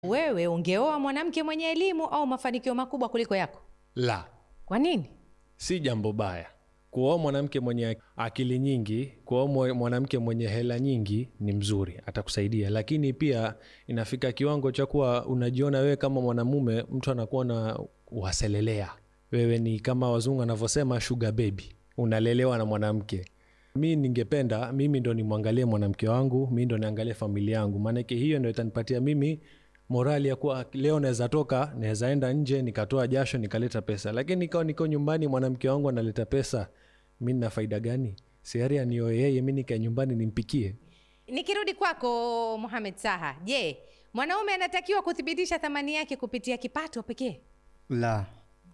Wewe ungeoa mwanamke mwenye elimu au mafanikio makubwa kuliko yako? La, Kwa nini? si jambo baya kuoa mwanamke mwenye akili nyingi. Kuoa mwe- mwanamke mwenye hela nyingi ni mzuri, atakusaidia, lakini pia inafika kiwango cha kuwa unajiona wewe kama mwanamume, mtu anakuwa na waselelea wewe, ni kama wazungu wanavyosema sugar baby, unalelewa na mwanamke. Mi ningependa mimi ndo nimwangalie mwanamke wangu, mi ndo niangalie familia yangu, maanake hiyo ndo itanipatia mimi morali ya kuwa leo naweza toka, naweza enda nje nikatoa jasho nikaleta pesa, lakini nikawa niko nyumbani mwanamke wangu analeta pesa, mi nina faida gani? Siari anioe yeye, mi nikae nyumbani nimpikie. Nikirudi kwako Mohamed Saha, je, mwanaume anatakiwa kuthibitisha thamani yake kupitia kipato pekee? La,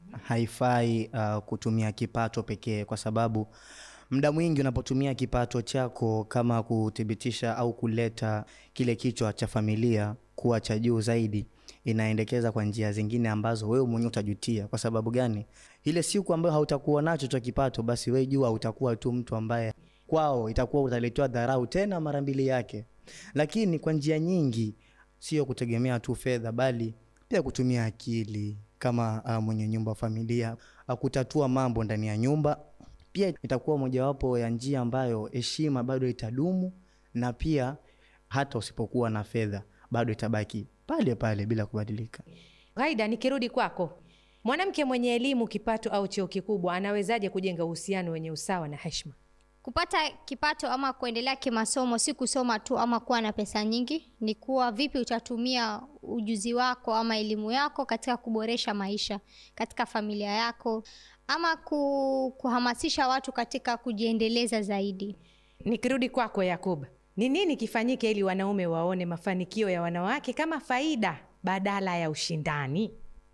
haifai uh, kutumia kipato pekee, kwa sababu muda mwingi unapotumia kipato chako kama kuthibitisha au kuleta kile kichwa cha familia kuwa cha juu zaidi, inaendekeza kwa njia zingine ambazo wewe mwenyewe utajutia. Kwa sababu gani? Ile siku ambayo hautakuwa nacho cha kipato, basi wewe jua utakuwa tu mtu ambaye kwao itakuwa utaletewa dharau tena mara mbili yake. Lakini kwa njia nyingi, sio kutegemea tu fedha, bali pia kutumia akili kama uh, mwenye nyumba wa familia uh, kutatua mambo ndani ya nyumba pia itakuwa mojawapo ya njia ambayo heshima bado itadumu, na pia hata usipokuwa na fedha bado itabaki pale pale bila kubadilika. Ghaida, nikirudi kwako, mwanamke mwenye elimu, kipato au cheo kikubwa anawezaje kujenga uhusiano wenye usawa na heshima? Kupata kipato ama kuendelea kimasomo si kusoma tu ama kuwa na pesa nyingi, ni kuwa vipi utatumia ujuzi wako ama elimu yako katika kuboresha maisha katika familia yako ama ku, kuhamasisha watu katika kujiendeleza zaidi. Nikirudi kwako Yakub, ni nini kifanyike ili wanaume waone mafanikio ya wanawake kama faida badala ya ushindani?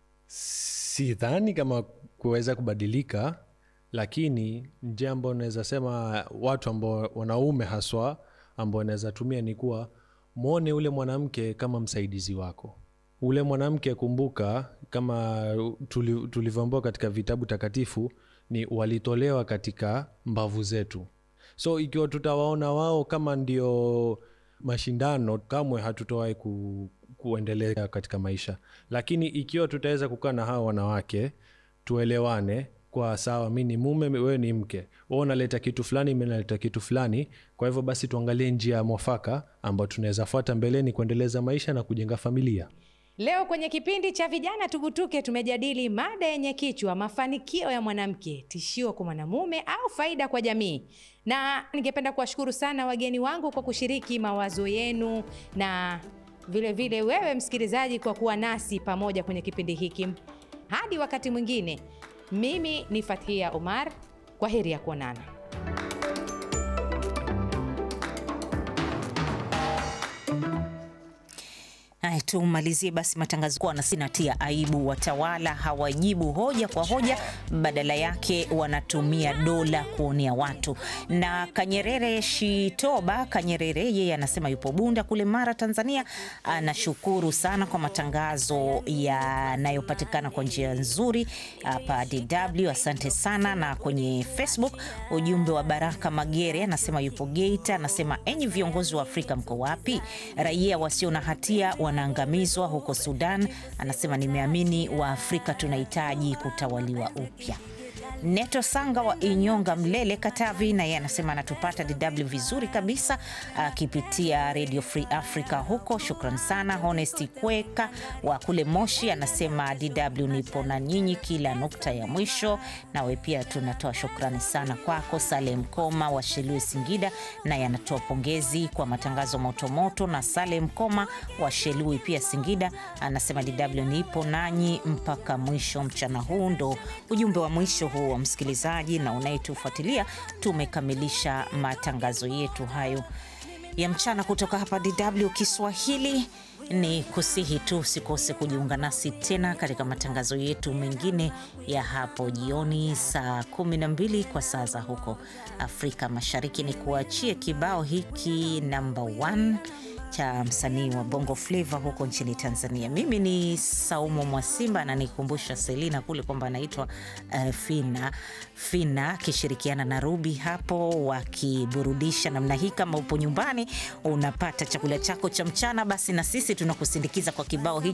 Sidhani kama kuweza kubadilika, lakini njia ambayo naweza sema watu ambao wanaume haswa ambao wanaweza tumia ni kuwa mwone ule mwanamke kama msaidizi wako. Ule mwanamke kumbuka, kama tuli- tulivyoambiwa katika vitabu takatifu, ni walitolewa katika mbavu zetu. So ikiwa tutawaona wao kama ndio mashindano, kamwe hatutowahi ku, kuendelea katika maisha. Lakini ikiwa tutaweza kukaa na hawa wanawake, tuelewane kwa sawa, mi ni mume, wewe ni mke, wewe unaleta kitu fulani, mi naleta kitu fulani. Kwa hivyo basi tuangalie njia ya mwafaka ambayo tunaweza fuata mbeleni kuendeleza maisha na kujenga familia. Leo kwenye kipindi cha Vijana Tugutuke tumejadili mada yenye kichwa mafanikio ya mwanamke, tishio kwa mwanamume au faida kwa jamii. Na ningependa kuwashukuru sana wageni wangu kwa kushiriki mawazo yenu na vile vile wewe msikilizaji kwa kuwa nasi pamoja kwenye kipindi hiki. Hadi wakati mwingine, mimi ni Fathia Omar, kwa heri ya kuonana. Haya, tumalizie basi matangazo kwa na sinatia aibu. Watawala hawajibu hoja kwa hoja, badala yake wanatumia dola kuonea watu. Na Kanyerere Shitoba Kanyerere, yeye anasema yupo Bunda kule Mara, Tanzania. Anashukuru sana kwa matangazo yanayopatikana kwa njia nzuri hapa DW, asante sana. Na kwenye Facebook ujumbe wa Baraka Magere anasema yupo Geita, anasema enyi viongozi wa Afrika mko wapi? Raia wasio na hatia wanaangamizwa huko Sudan. Anasema nimeamini wa Afrika tunahitaji kutawaliwa upya. Neto Sanga wa Inyonga, Mlele, Katavi, na yeye anasema anatupata DW vizuri kabisa akipitia Radio Free Africa huko. Shukran sana. Honesti Kweka wa kule Moshi anasema DW nipo na nyinyi kila nukta ya mwisho. Nawe pia tunatoa shukrani sana kwako. Salem Koma wa Shelue, Singida, naye anatoa pongezi kwa matangazo motomoto. Na Salem Koma wa Shelui pia Singida anasema DW nipo nanyi mpaka mwisho mchana huu. Ndo ujumbe wa mwisho huu wa msikilizaji na unayetufuatilia. Tumekamilisha matangazo yetu hayo ya mchana kutoka hapa DW Kiswahili. Ni kusihi tu usikose kujiunga nasi tena katika matangazo yetu mengine ya hapo jioni saa 12 kwa saa za huko Afrika Mashariki. Ni kuachie kibao hiki namba 1 cha msanii wa Bongo Flava huko nchini Tanzania. Mimi ni Saumu Mwasimba na nikumbusha Selina kule kwamba anaitwa uh, Fina Fina akishirikiana na Ruby hapo wakiburudisha namna hii. Kama upo nyumbani unapata chakula chako cha mchana, basi na sisi tunakusindikiza kwa kibao hiki